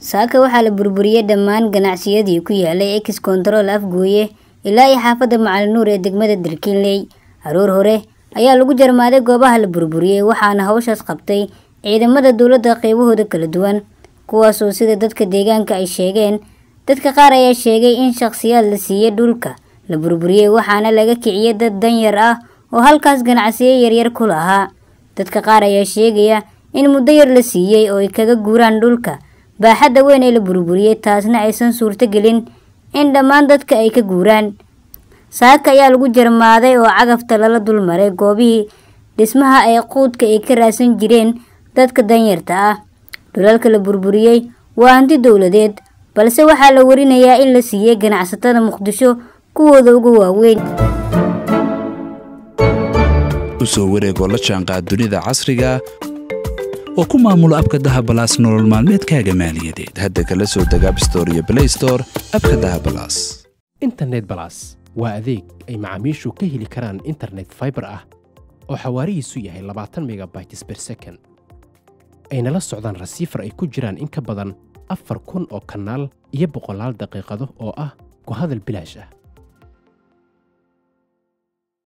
saaka waxaa la burburiyey dhammaan ganacsiyadii ku yaalay ex control afgooye ilaa iyo xaafadda macalin nuur ee degmada darkiinley aroor hore ayaa lagu jarmaaday goobaha la burburiyey waxaana hawshaas qabtay ciidamada dowladda qeybahooda kala duwan kuwaasoo sida dadka deegaanka ay sheegeen dadka qaar ayaa sheegay in shakhsiyaad la siiyey dhulka la burburiyey waxaana laga kiciyey dad danyar ah oo halkaas ganacsiyo yaryar ku lahaa dadka qaar ayaa sheegaya in muddo yar la siiyey oo ay kaga guuraan dhulka baaxadda weyn ee la burburiyey taasna aysan suurtogelin in dhammaan dadka ay ka guuraan saaka ayaa lagu jarmaaday oo cagafta lala dulmaray goobihii dhismaha ee quudka ay ka raadsan jireen dadka danyarta ah dhulalka la burburiyey waa hanti dowladeed balse waxaa la warinayaa in la siiyey ganacsatada muqdisho kuwooda ugu waaweyn usoo wareegoo la jaanqaad dunida casriga oo ku maamulo abka dahabalaas nolol maalmeedkaaga maaliyadeed hadda kala soo deg abstore iyo blaystore abka dahabalaas internet balas waa adeeg ay macaamiishu ka heli karaan internet faibar ah oo xawaarihiisu yahay labaatan megabytes ber second ayna la socdaan rasiifar ay ku jiraan in ka badan afar kun oo kanaal iyo boqolaal daqiiqado oo ah ku hadal bilaash ah